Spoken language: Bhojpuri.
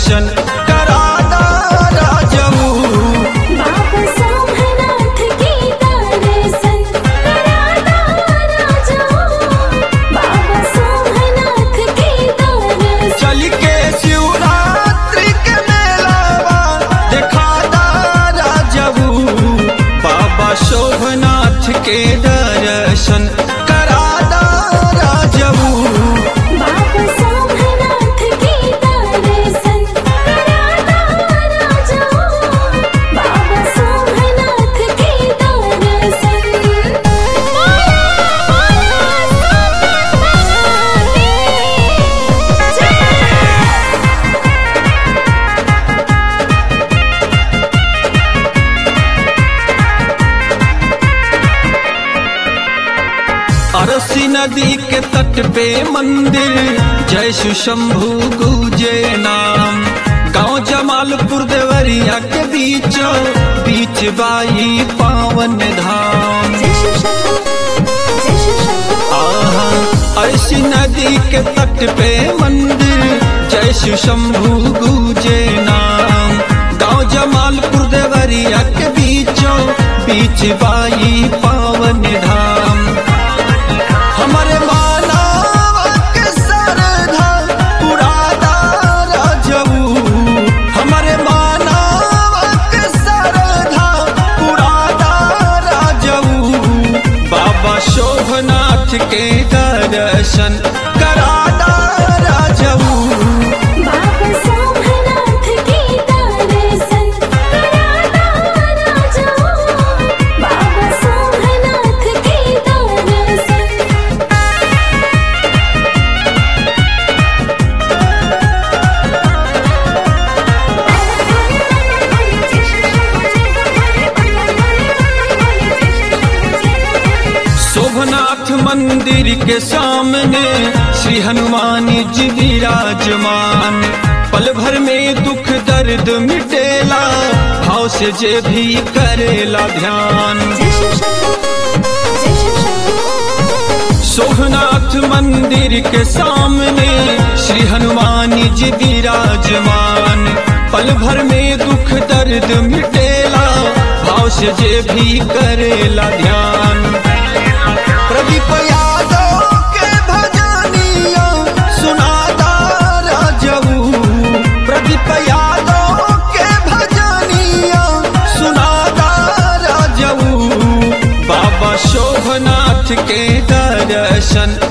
दर्शन करादा राजऊ बाबा सोमनाथ की दर्शन करादा राजा बाबा सोमनाथ की दर्शन चल के शिवरात्रि के मेलावा देखादा राजऊ बाबा शोभनाथ के दर्शन करादा राजऊ बाबा सोमनाथ की दर्शन करादा राजा बाबा सोमनाथ की दर्शन अरसी नदी के तट पे मंदिर जय शिव शंभु गुजे नाम गांव जमालपुर देवरिया के बीच बीच बाई पावन धाम आहा ऐसी नदी के तट पे मंदिर जय शिव शंभु गुजे नाम गांव जमालपुर देवरिया के बीचों बीच बाई पावन धाम हमारे मानव के सरधा पुरादा राजऊ हमारे मानव के सरधा पुरादा राजऊ बाबा शोभनाथ के दर्शन करादा राजऊ बाबा सोमनाथ की दर्शन करादा राजा बाबा सोमनाथ की दर्शन शोभनाथ मंदिर के सामने श्री हनुमान जी विराजमान पल भर में दुख दर्द मिटेला भाव से जे भी करेला ध्यान शोभनाथ मंदिर के सामने श्री हनुमान जी विराजमान पल भर में दुख दर्द मिटेला भाव से जे भी करेला ध्यान प्रदीप यादव के भजनिया सुनादा राजऊ प्रदीप यादव के भजनिया सुनादा राजऊ बाबा शोभनाथ के दर्शन